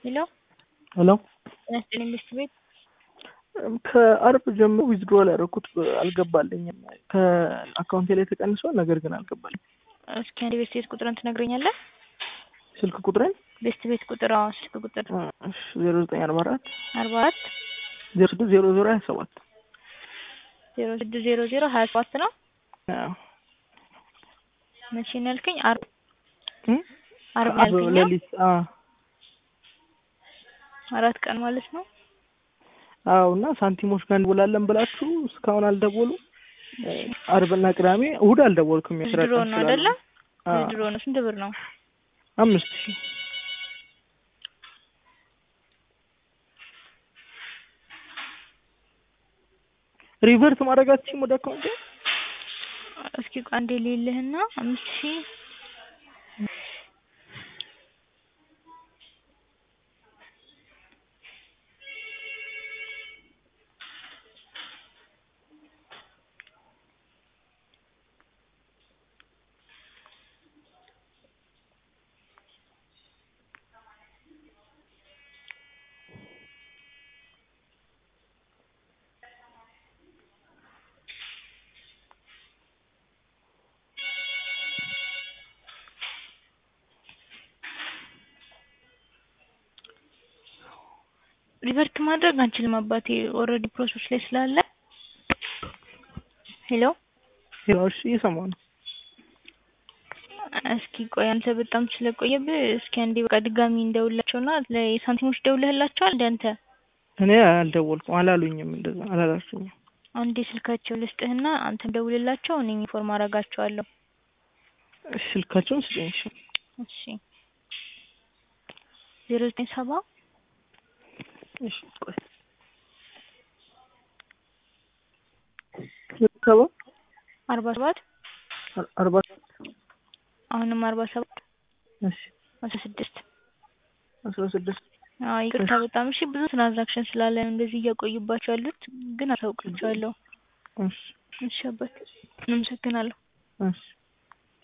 ሄሎ ሄሎ ጤና ይስጥልኝ ሚስት ቤት ከአርብ ጀምሮ ዊዝድሮል ያደረኩት አልገባልኝም። ከአካውንቴ ላይ ተቀንሷል፣ ነገር ግን አልገባልኝ። እስኪ አንድ ቤት ቤት ቁጥርን ትነግረኛለህ? ስልክ ቁጥሬን ቤስት ቤት ቁጥር አዎ፣ ስልክ ቁጥር ዜሮ ዘጠኝ አርባ አራት አርባ አራት ዜሮ ስድስት ዜሮ ዜሮ ሀያ ሰባት ዜሮ ስድስት ዜሮ ዜሮ ሀያ ሰባት ነው። መቼ ነው ያልከኝ? አርብ አርብ ነው ያልከኝ? ሌሊት አራት ቀን ማለት ነው። አዎ እና ሳንቲሞች ጋር እንቦላለን ብላችሁ እስካሁን አልደወሉ። አርብና ቅዳሜ እሑድ አልደወልኩም። የስራ ድሮ ቀን ነው ስላለ። አይደለ? አዎ፣ ድሮ ነው። ስንት ብር ነው? አምስት ሺህ ሪቨርት ማድረጋችሁም ወደ አካውንቴ እስኪ ቆይ አንዴ ልልህና አምስት ሺህ ሪቨርት ማድረግ አንችልም አባቴ፣ ኦልሬዲ ፕሮሰስ ላይ ስላለ። ሄሎ ሄሎሽ እየሰማሁ ነው። እስኪ ቆይ አንተ በጣም ስለቆየብህ እስኪ አንዴ በቃ ድጋሚ እንደውላቸውና ለሳንቲሞች ደውለህላቸዋል እንደ አንተ እኔ አልደወልኩም፣ አላሉኝም፣ እንደዛ አላላችሁኝም። አንዴ ስልካቸው ልስጥህና አንተ ደውልላቸው፣ እኔ ኢንፎርም አደርጋቸዋለሁ። እሺ፣ ስልካቸውን ስጠኝ። እሺ፣ እሺ ዜሮ ዘጠኝ ሰባ እሺ፣ ቆይ ሰባ አርባ ሰባት አርባ አሁንም አርባ ሰባት እሺ፣ አስራ ስድስት አስራ ስድስት አዎ ይቅርታ በጣም እሺ። ብዙ ትራንዛክሽን ስላለ ነው እንደዚህ እያቆዩባቸው ያሉት፣ ግን አሳውቃቸዋለሁ። እሺ፣ እሺ አባት፣ አመሰግናለሁ። እሺ